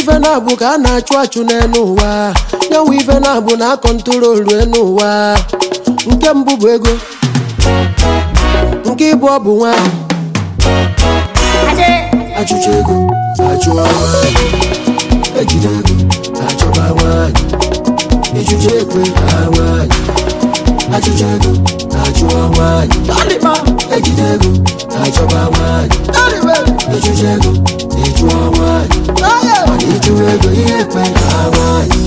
ife na-abụ ka a na-achụ achụ n'elu ụwa nyanwụ ife na-abụ na akọntrolu enu ụwa nke mbụ bụ ego nke ịbụ ọ bụ nwanyị achụcha ego achụwa nwanyị ejide ego achọba nwanyị ịchụcha ekwe ha nwanyị achụcha ego achụwa nwanyị ejide ego achọba nwanyị ịchụcha ego ịchụọ nwanyị mana ịchụwa ego ihe ekwe ha nwanyị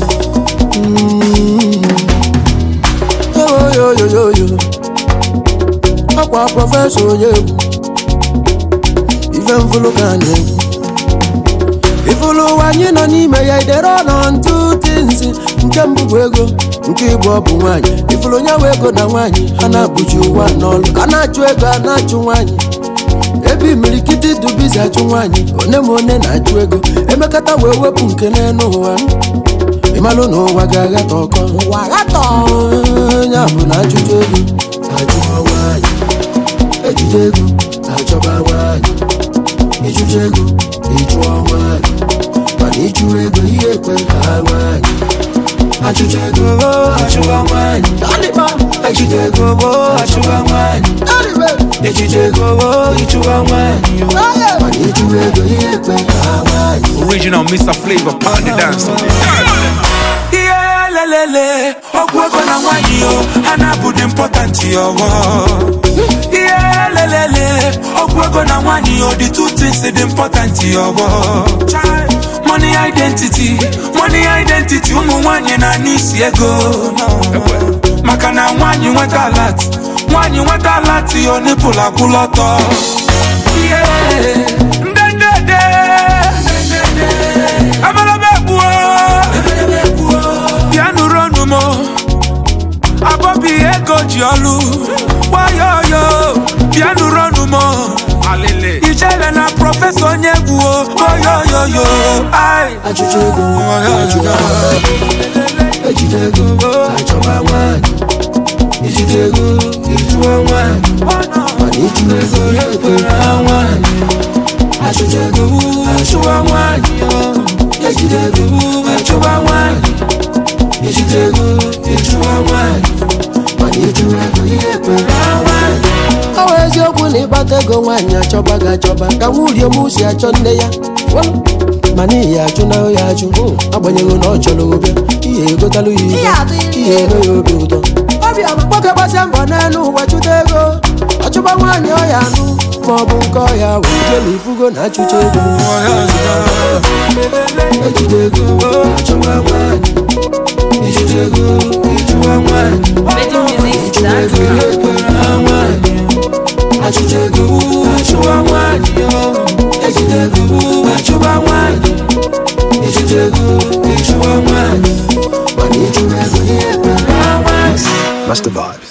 oyoyoyoyo ọkwa prọfesọ onye egwu ife mfụlụ ka a na-egwu ifụlụ ụwa anyị nọ n'ime ya idere ọnọ ntụ tinzi nke mbụ bụ ego nke ịbụ ọ bụ nwaanyị ifụlụ onye nwe ego na nwaanyị ha na-abụji ụwa n'ọlụ a na-achụ ego a na-achụ nwaanyị ebe imirikiti dubizi achụ nwaanyị one ma one na-achụ ego emekata wee wepụ nke n'elu ụwa ịmalụ na ụwa ga-aghata ọkọ ụwa ghata onye bụ na achụcha ego achụọ nwaanyị ejide ego achọba nwaanyị ịchụcha ego ịchụọ nwaanyị mana ịchụ ego ihe ekwe ka ha nwaanyị achụcha ego achụwa nwaanyị ejide ego achụwa nwaanyị ejide ego ịchụwa nwaanyị mana ịchụ ego ihe ekwe ka ha nwaanyị Original Mr. Flavor Pound the dance. ihe lelele ọgwụ ego na nwanyị o ha na-abụ dị important ọghọ ihe lelele ọgwụ ego na nwanyị o the two things dị important ọghọ money identity money identity ụmụ nwanyị na n'isi ego maka na nwanyị nweta alat nwanyị nweta alat o nipụl akwụlọtọ ihe ndendede abalaba egbuo bịa nụrụ ọnụ m abọbi ego ji ọlụ gbayoyo bịa nụrụ ọnụ m Alele. ijele na prọfesọ onye egwu oyoyoyo ai achụcha ego achụwa nwaanyị ejide ego achọba nwaanyị ijide ego ịchụọ nwaanyị mana ịchụ ego ya ekwere ha nwaanyị achụcha ego achụwa nwaanyị ejide ego achọba nwaanyị ijide ego ịchụọ nwaanyị mana ịchụ ego ihe ekwere ha nwaanyị ọ bụ eziokwu na ịkpata ego nwaanyị achọba gị achọba ka nwurie m si achọ nne ya mana ihe achụ na ya achụ agbanyeghị na ọ chọrọ ụbịa ihe egotalụ ya ibe ihe eme ya obi ụtọ nwoke gbasia mbọ n'elu ụwa chụta ego ọchụba nwaanyị ọya anụ ma ọ bụ nke ọya wee jee na ifugo na achụcha ego ejide ego achọba nwaanyị ijide ego ịchụwa nwaanyị ịchụwa ego ihe ekwere ha nwaanyị achụcha ego achụwa nwaanyị ejide ego achụba nwaanyị ijide ego ịchụwa nwaanyị mana ịchụwa ego ihe ekwere ha nwaanyị Master Vibe.